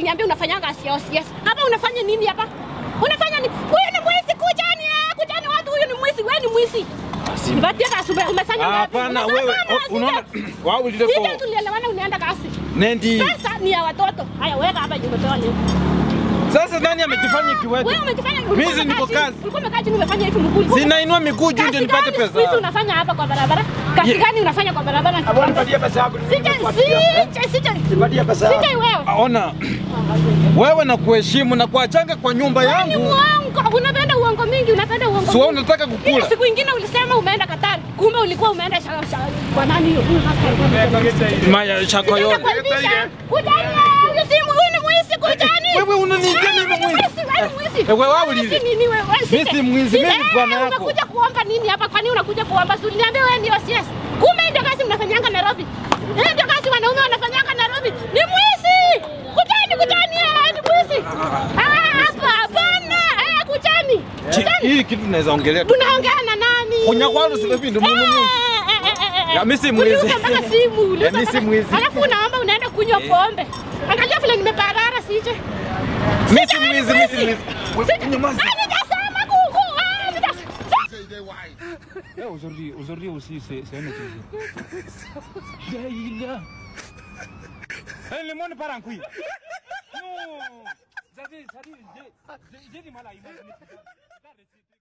unaniambia unafanyanga COCS. Hapa unafanya nini hapa? Unafanya nini? Huyu ni mwizi, kujani, ah, kujani watu, huyu ni mwizi, wewe ni mwizi. Nipatie asubuhi umefanya ngapi? Hapana Umefanya wewe hapana, o- unaona sija- wao ulile Sija kwa tulielewana unaenda kasi. Nendi. Pesa ni ya watoto. Haya weka hapa juu umepewa leo. Sasa nani amejifanya kiwete? Wewe umekifanya Mimi niko kazi. Ulikuwa umekaa chini umefanya hivi mguu. Sinainua miguu juu ndio nipate Kazi gani siku hizi pesa. unafanya hapa kwa barabara? Kazi Ye- gani unafanya kwa barabara? Hapo nipatie pesa yako. Sija sija sija Nipatie pesa yako. sija wewe. Ona wewe na kuheshimu na kuachanga kwa nyumba Ni yangu. uongo. Unapenda uongo mingi, unapenda uongo. Si wewe mingi. unataka Ile kukula. siku ingine ulisema umeenda Katari, kumbe ulikuwa umeenda shaka shaka kwa nani hiyo? Huyu hasa alikuwa Maya shako Unaenda yote. kuaibisha. Kujani, huyu si huyu ni mwizi kujani. Wewe unaniitia mimi Wewe ni mwizi. wewe ni mwizi. Eh, wewe wewe Wewe ulile. si nini wewe? Wewe Mimi si mwizi, mimi ni Eh, bwana yako. Unakuja kuomba nini hapa? Kwani unakuja kuomba? Si uliniambia wewe ndio CS. Kumbe ndio kazi mnafanyanga Nairobi. Eh, ndio kazi wanaume wanafanyanga Nairobi. Ni mwizi. Kujani, kujani, eh, ni mwizi. Ah, hapa hapana. Eh, kujani. Chi- Kujani. Hii kitu tunaweza ongelea tu. Unaongea na nani? Kunyakwalu si hivi ndio Mungu. Eh, eh, eh, eh, eh. Ya, mimi si mwizi. Uliuza mpaka simu. uliuza Ya, mimi si mpaka- mwizi. Alafu unaomba unaenda kunywa pombe. Angalia vile nimeparara sije. Mimi si mwizi, mimi si mwizi. Nyamaza. Ah, nitasema kuku. Ah, nitasema. Eh, aujourd'hui, aujourd'hui aussi, c'est c'est un autre jour. Ya ila. Eh, le monde part en couille. Non. Ça dit, ça dit, j'ai j'ai du mal à imaginer.